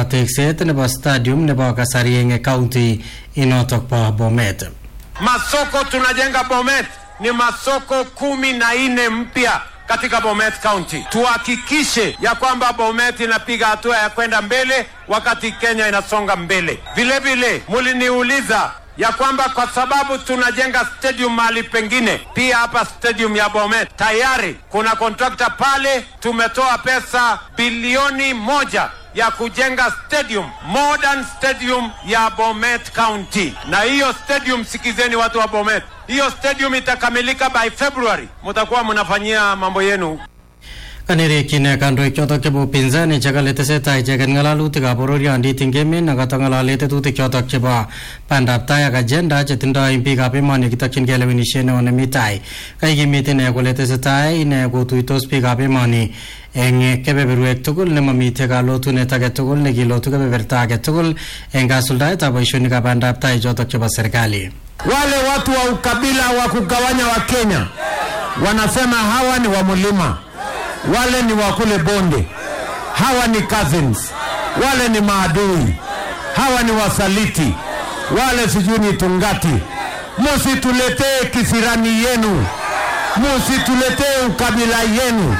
akobo tekset nebo stadium nebo kasari eng county inotok bo Bomet. Masoko tunajenga Bomet ni masoko kumi na nne mpya katika Bomet County. Tuhakikishe ya kwamba Bomet inapiga hatua ya kwenda mbele wakati Kenya inasonga mbele. Vile vile muliniuliza ya kwamba kwa sababu tunajenga stadium mahali pengine, pia hapa stadium ya Bomet tayari kuna kontrakta pale, tumetoa pesa bilioni moja ya kujenga stadium modern stadium ya Bomet County. Na hiyo stadium, sikizeni watu wa Bomet, hiyo stadium itakamilika by February, mutakuwa mnafanyia mambo yenu Kanerekyin kandoik chotok chebo upinzani chekale tesetai icheket ng'alalutikab bororiondit eng emet nekoto ng'alale tetutik chotok chebo bandab tai ak agenda chetindoi biikab emoni kitokchingei lewenisiet neo nemi tai. Kaikimit ine kole tesetai ine kotuitos biikab emoni eng kebeberwek tugul nemamitei kalotunet age tugul nekilotu kebeberta age tugul eng kasuldaetab boisionikab bandab tai chotok chebo serikali. Wale watu wa ukabila wa kugawanya wa Kenya wanasema hawa ni wa mlima, wale ni wa kule bonde, hawa ni cousins, wale ni maadui, hawa ni wasaliti, wale sijui ni tungati. Musituletee kisirani yenu, musituletee ukabila yenu,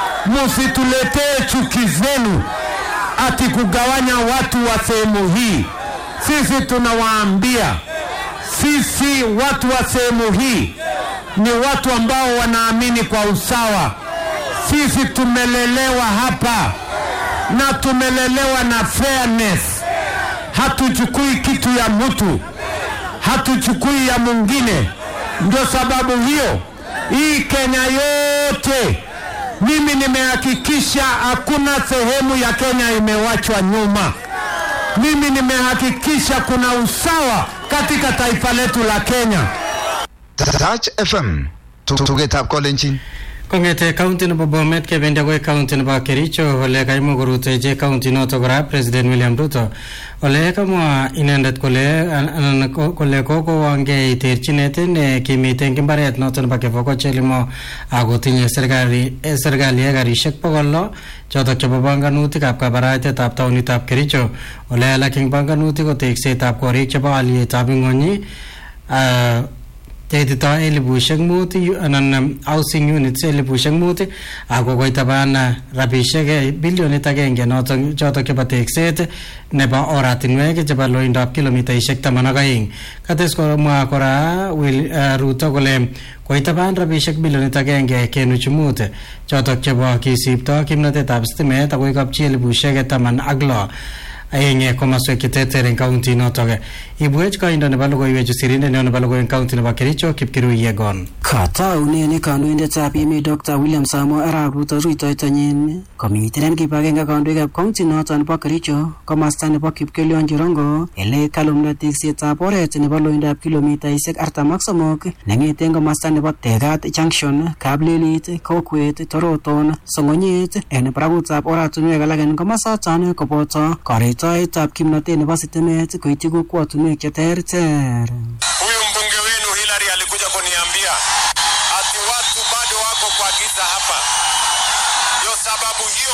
musituletee chuki zenu, ati kugawanya watu wa sehemu hii. Sisi tunawaambia sisi watu wa sehemu hii ni watu ambao wanaamini kwa usawa. Sisi tumelelewa hapa na tumelelewa na fairness. Hatuchukui kitu ya mtu, hatuchukui ya mwingine. Ndio sababu hiyo hii Kenya yote mimi nimehakikisha hakuna sehemu ya Kenya imewachwa nyuma. Mimi nimehakikisha kuna usawa katika taifa letu la Kenya. Touch FM tugetab kolenjin Kongete county nebo Bomet kebendi akoi county nebo Kericho ole kaimuch korutechi county noto kora President William Ruto ole kamwa inendet kole anan kole kokowongei terchinet ne kimite eng imbaret noto nebo Kivoko Chelimo akotinye serikali serikali ekarishek bokol lo chotok chebo panganutikab kabaraitetab taunitab Kericho ole alak eng panganutik ko teksetab korik chebo alietab ing'ony teitito elibushek mut anan housing units elibushek mut ako koitaban rabishek bilionit agenge notok chotok chebo tekset nebo oratinwek chebo loindab kilomitaishek taman ak aeng kates komwa kora Ruto kole koitaban rabishek bilionit agenge kenuch mut chotok chebo kisipto kimnatetab stimet akoi kapchi elibushek taman ak lo eng komaswek cheterter eng kaunti notok ibwech koindo nebo logoiwechu sirindet neo nebo logoiwek kaunti nebo Kericho Kipkirui Yegon Kataunen kandoindetab emet Dr. William Samoei Arap Ruto rutoitonyin komiten en kibagenge kandoikab kaunti noton nebo Kericho komasta nebo Kipkelion Cherongo ele kalumda teksetab oret nebo loindab kilomitaisiek artam ak somok neng'eten komasta nebo Tegat Junction, Kaplelit, Kokwet, Toroton, Song'onyet en barakutab oratunwek alak en komasaton koboto karetoetab kimnotet nebo sitimet koityi kokwotunwek cheterter. Huyu mbunge wenu Hillary alikuja kuniambia ati watu bado wako kwa giza hapa. Ndio sababu hiyo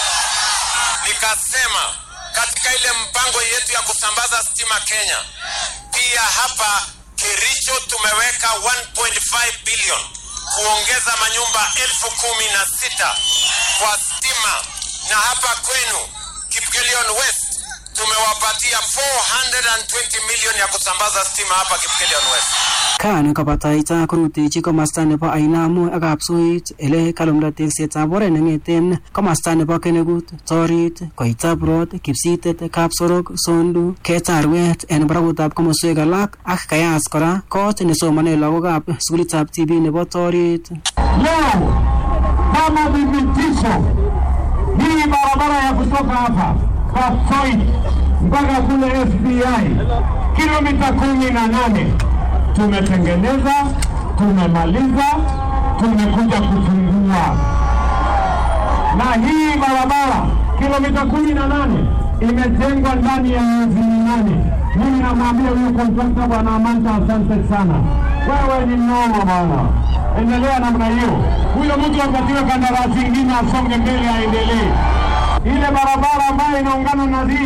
nikasema katika ile mpango yetu ya kusambaza stima Kenya, pia hapa Kericho tumeweka 1.5 billion kuongeza manyumba elfu kumi na sita kwa stima, na hapa kwenu Kipkelion West tumewapatia 420 million ya kusambaza stima hapa Kipkelion West. kan kobataita korutechi komasta nebo Ainamo ak Kapsoit ele kalumda teksetab oret neng'eten komasta nebo Kenegut, Torit, Koitabrod, Kipsitet, Kapsorok, Sondu, Ketarwet en barakutab komoswek alak ak Kayas kora kot nesomane lagokab sukulitab TB nebo Torit. Leo kama dhibitisho, hii barabara ya kutoka hapa Kapsoit mpaka kule FBI kilomita kumi na nane tumetengeneza, tumemaliza, tumekuja kufungua, na hii barabara kilomita kumi na nane imejengwa ndani ya miezi minane. Mimi namwambia huyu kontrakta bwana Amanta, asante sana, wewe ni mnoma bwana, endelea namna hiyo. Huyo mtu apatiwe kandarasi ingine, asonge mbele, aendelee ile barabara ambayo inaungana na hii